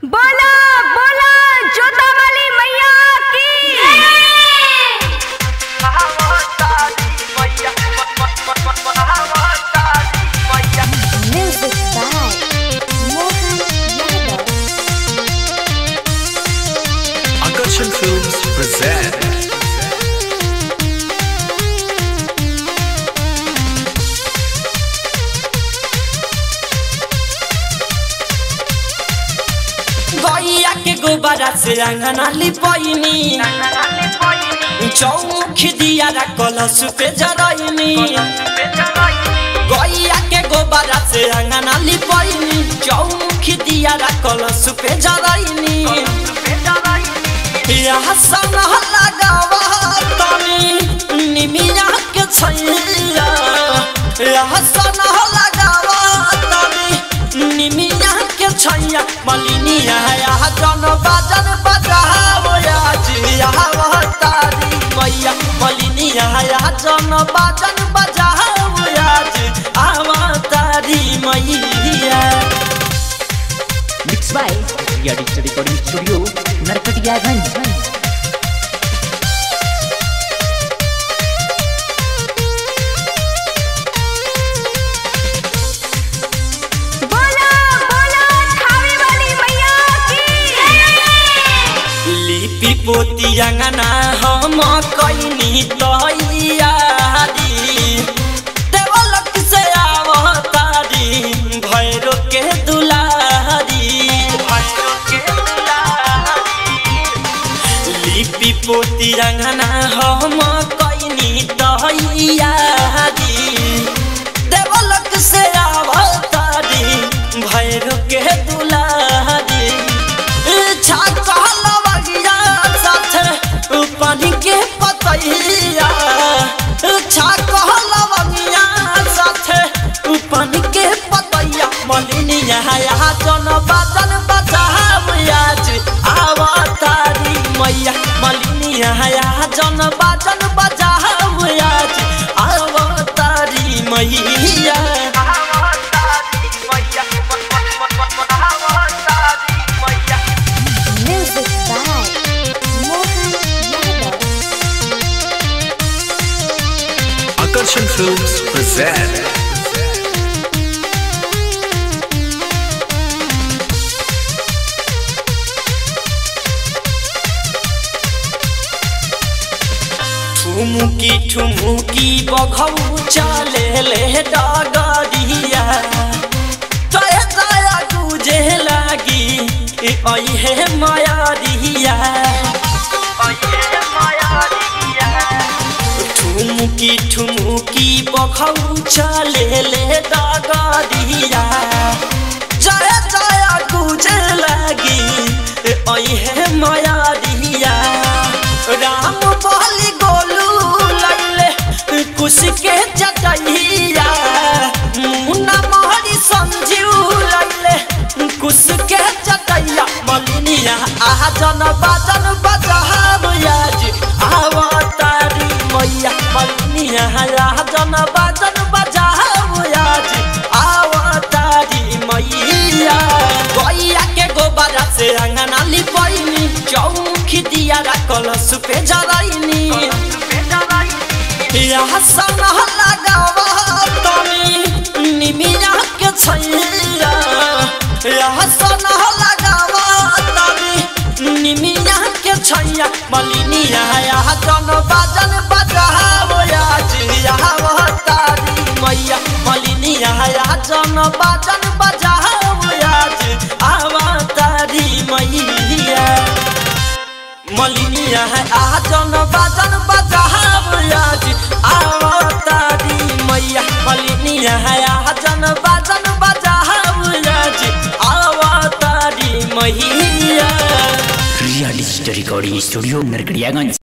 बोला बोला जोता वाली मैया की Music by Mohan Yadav. Akarshan Films present गैया के गोबरा से अंगना लिपैनी चौमुख दिया कलश पे जरैनी गैया के गोबरा से अंगना लिपैनी चौमुख दिया कलश पे जरैनी यहाँ सन लगावा तनी निमिया के छैया यहाँ सन लगावा तनी निमिया के छैया मलिनिया यहाँ जन बाजन बजाओ आज यहाँ तारी मैया मलिनिया यहाँ जन बाजन बजाओ आज आवा तारी मैया Mixed by Ria Digital Recording Studio, Narkatiyaganj. बोला बोला खावे वाली मैया की लिपि पोती अंगना हम कैनी तैयारी देवलक से आवतारी भैरो के दुलारी भैरो के दुलारी लिपि पोती अंगना हम कैनी तैयारी देवलक से आवतारी भैरो के दुलारी छाका लवगिया साथे पानी के पतैया छाका लवगिया साथे पानी के पतैया मलिनिया यहाँ जन बाजन बचाव आज आवतारी मैया मलिनिया यहाँ जन बाजन बचाव आज आवतारी मैया Music by Mohan Yadav. Akarshan Films present ठुमुकी ठुमुकी बघौ चले ले डगरिया तय दया गुजे लागी ऐहे मायारिया ठुमुकी ठुमुकी बघौ चले ले डगरिया जय जय गुजे लागी ऐहे मायारिया राम बहली गोलू लैले कुश के जटैया मुन्ना मोहरी संजीव लैले कुश के जटैया मलिनिया आहा जन बाजन बजाब आज आवा तारी मैया मलिनिया आहा जन बाजन बजाब आज आवा तारी मैया गैया के गोबरा से अंगना लिपैनी चौमुखी दिया कलश पे जरैनी यहाँ सन लगावा तनी निमिया के छैया यहाँ सन लगावा तनी निमिया के छैया मलिनिया यहाँ जन बाजन बजाओ आज यहाँ तारी मैया मलिनिया यहाँ जन बाजन बजाओ आज आवा तारी मैया मलिनिया है आजन बाजन बजाब आज आवतारी मैया मलिनिया है आजन बाजन बजाब आज आवतारी मैया Ria Digital Recording Studio, Narkatiyaganj.